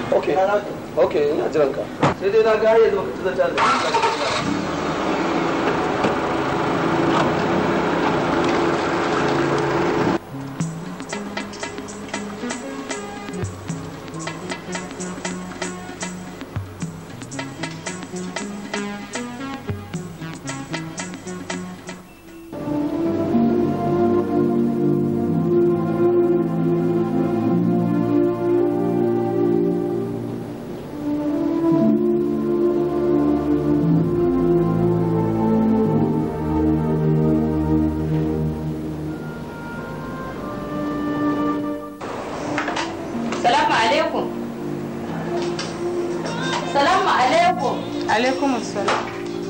okay okay ina jiran ka sai dai na ga yanzu baka ci zata da Salamu alaikum. Salamu alaikum. Alaikum assalam.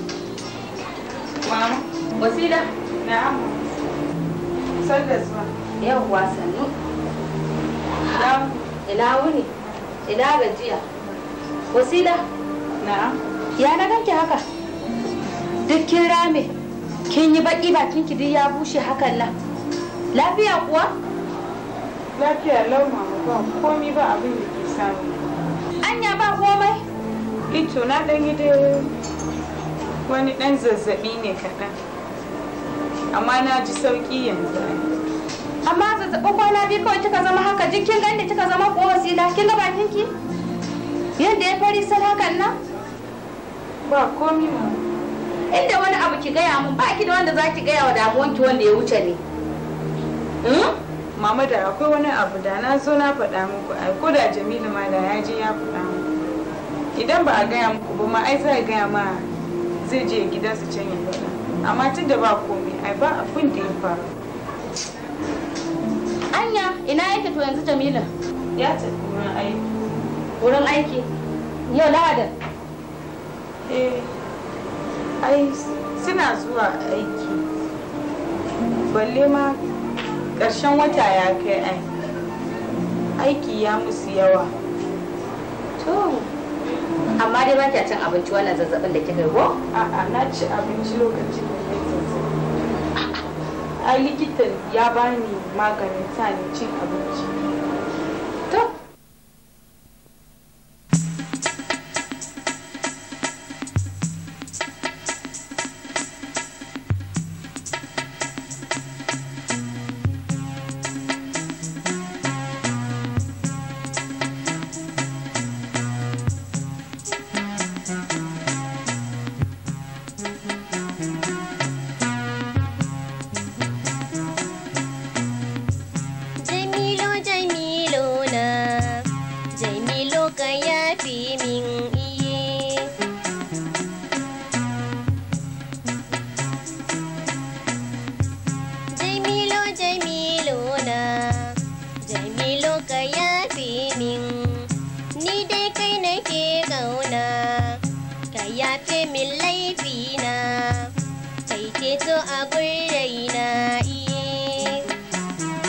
Mama. Wasila. Na'am. Sanda zuwa. Yawwa sannu. Na'am. Ina wuni. Ina gajiya. Wasila. Na'am. Ya na ganki haka? Duk kin rame. Kin yi baki bakin ki duk ya bushe hakan nan. Lafiya kuwa? Lafiya lau mama ba komi ba abin da ke samu. Anya ba komai. Ito na dan yi dai wani dan zazzabi ne kaɗan. Amma na ji sauki yanzu. ai. Amma zazzaɓin kwana biyu kawai kika zama haka jikin ganda kika zama ko wasila kin ga bakin ki? Yadda ya fari sal hakan nan? Ba komi mama. Inda wani abu ki gaya mun ba ki da wanda za ki gaya wa damuwanki wanda ya wuce ne. Hmm? Mama da akwai wani abu da na zo na faɗa muku ai ko da Jamilu ma da ya je ya faɗa muku. Idan ba a gaya muku ba ma ai za a gaya ma zai je gidansu can ya faɗa. Amma tun da ba komai ai ba abin da ya faru. Anya ina yake to yanzu Jamila? Ya tafi wurin aiki. Wurin aiki. Yau Lahadin. Eh, ai suna zuwa aiki. Balle ma ƙarshen wata ya kai ai. Aiki ya musu yawa. To. Amma dai ba kya cin abinci wannan zazzabin da kika yi ko? A'a na ci abinci lokacin da ya zazzabi. Ai likitan ya bani maganin sa ni cin abinci. To. Jamilo Jamilo na Jamilo ka yafi min iye Jamilo Jamilo na Jamilo ka yafi min Ni dai kai nake kauna Ka yafe min laifina Kai ceto a gurraina iye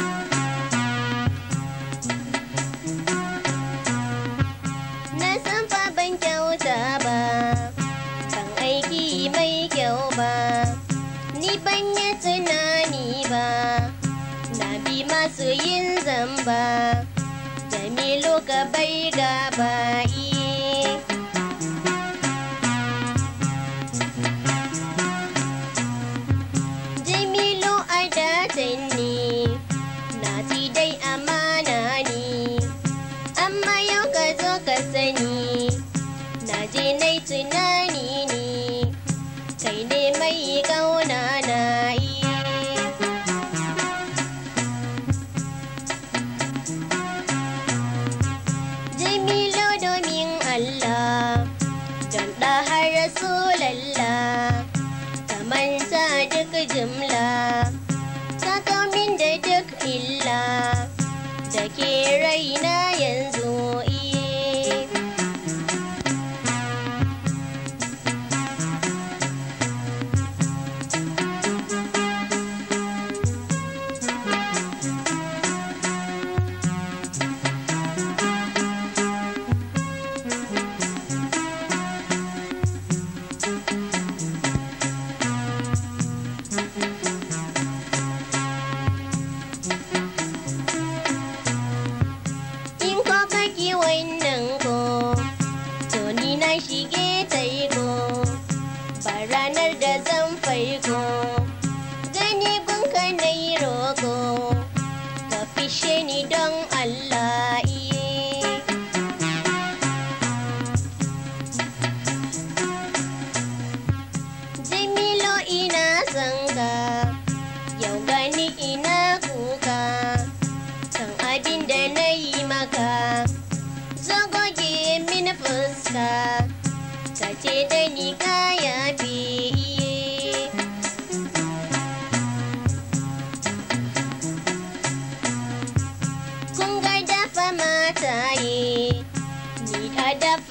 Na san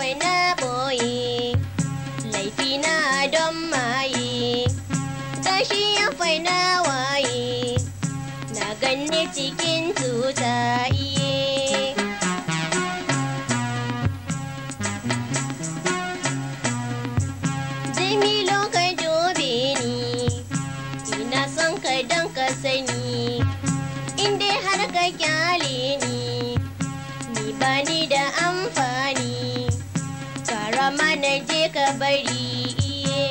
kai na boye laifi na don maye gashi ya fai na waye na ganni cikin tuta iye Jamilo ka dobe ni ina son ka don ka sani in dai har ka kyale ni ni ba ni da amfani karama na je ka bari iye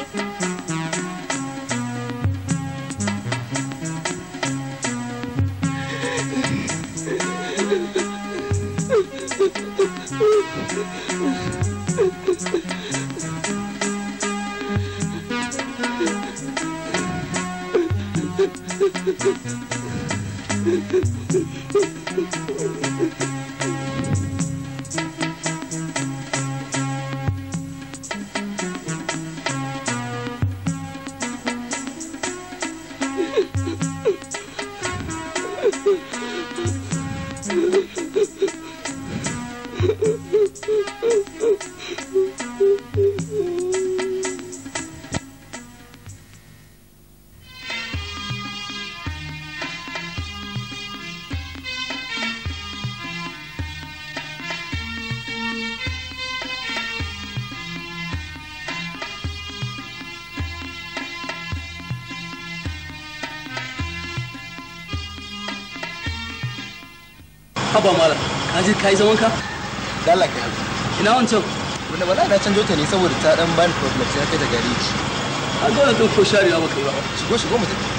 haba malam ka je ka yi zaman ka dala ka yi ina wancan wanda ba za na canjo ta ne saboda ta dan bani problem sai na kai ta gareji a ga wannan ko sharewa baka yi ba shigo shigo mu tafi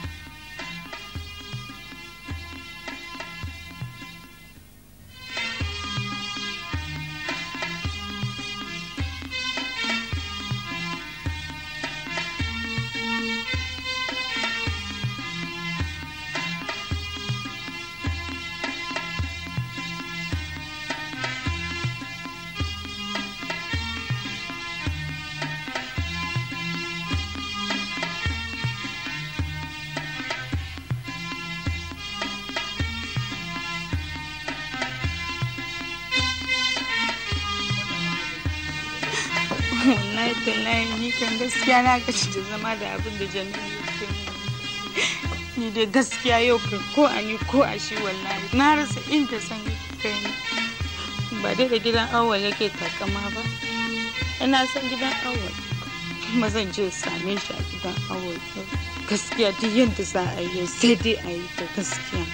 wallahi tallahi ni kan gaskiya na gaci da zama da abin da jami'a yake mun ni dai gaskiya yau kan ko a ni ko a shi wallahi na rasa inda san kai ni ba dai da gidan awal yake takama ba ina san gidan awal kuma zan je same shi a gidan awal gaskiya duk yadda za a yi sai dai a yi ta gaskiya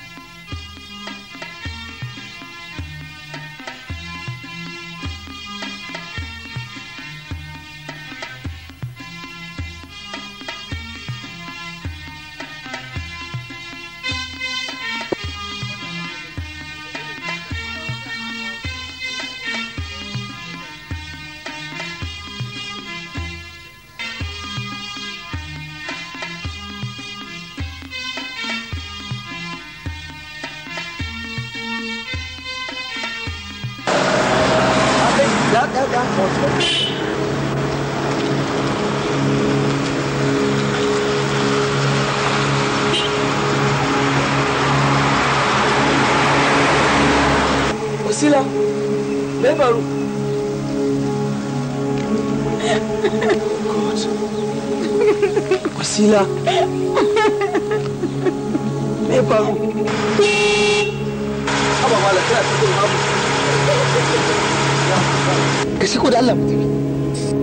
ya ya ya wasila me faru wasila me faru haba malam kana cikin babu ka shigo da Allah mu tafi